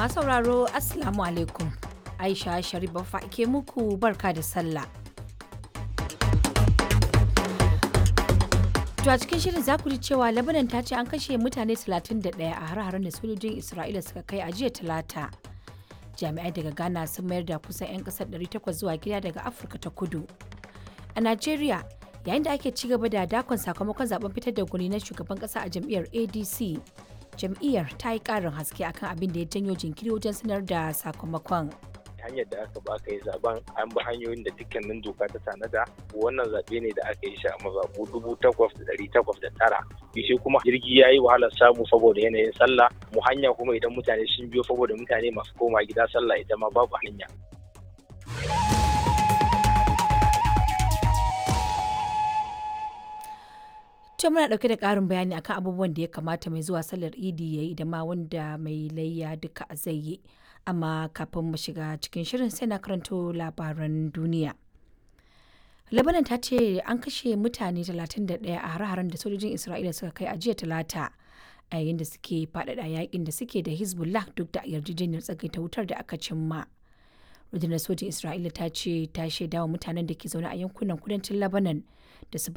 Masu sauraro Assalamu alaikum. Aisha Sharif Baffa ke muku barka da sallah. To a cikin shirin za ku ji cewa Lebanon ta ce an kashe mutane 31 a har-haren da sojojin Isra'ila suka kai a jiya talata. Jami'ai daga Ghana sun mayar da kusan 'yan kasar 800 zuwa gida daga Afirka ta kudu. A Najeriya, yayin da ake ci gaba da dakon sakamakon zaben fitar da gwani na shugaban kasa a jam'iyyar ADC, jam'iyyar ta yi ƙarin haske akan abin da ya janyo jinkiri wajen sanar da sakamakon. hanyar da aka ba aka yi zaben an bi hanyoyin da dukkanin doka ta tanada wannan zaɓe ne da aka yi shi a mazaɓu dubu takwas da ɗari takwas da tara shi kuma jirgi ya yi wahalar samu saboda yanayin sallah mu hanya kuma idan mutane sun biyo saboda mutane masu koma gida sallah ita ma babu hanya To muna ɗauke da ƙarin bayani akan abubuwan da ya kamata mai zuwa sallar idi ya yi da ma wanda mai layya duka zai yi. Amma kafin mu shiga cikin shirin sai na karanto labaran duniya. Lebanon ta ce an kashe mutane 31 a hare-haren da sojojin Isra'ila suka kai a jiya talata a yayin da suke faɗaɗa yakin da suke da Hezbollah duk da yarjejeniyar tsagaita wutar da aka cimma. rundunar sojin Isra'ila ta ce ta shaidawa mutanen da ke zaune a yankunan kudancin Lebanon da su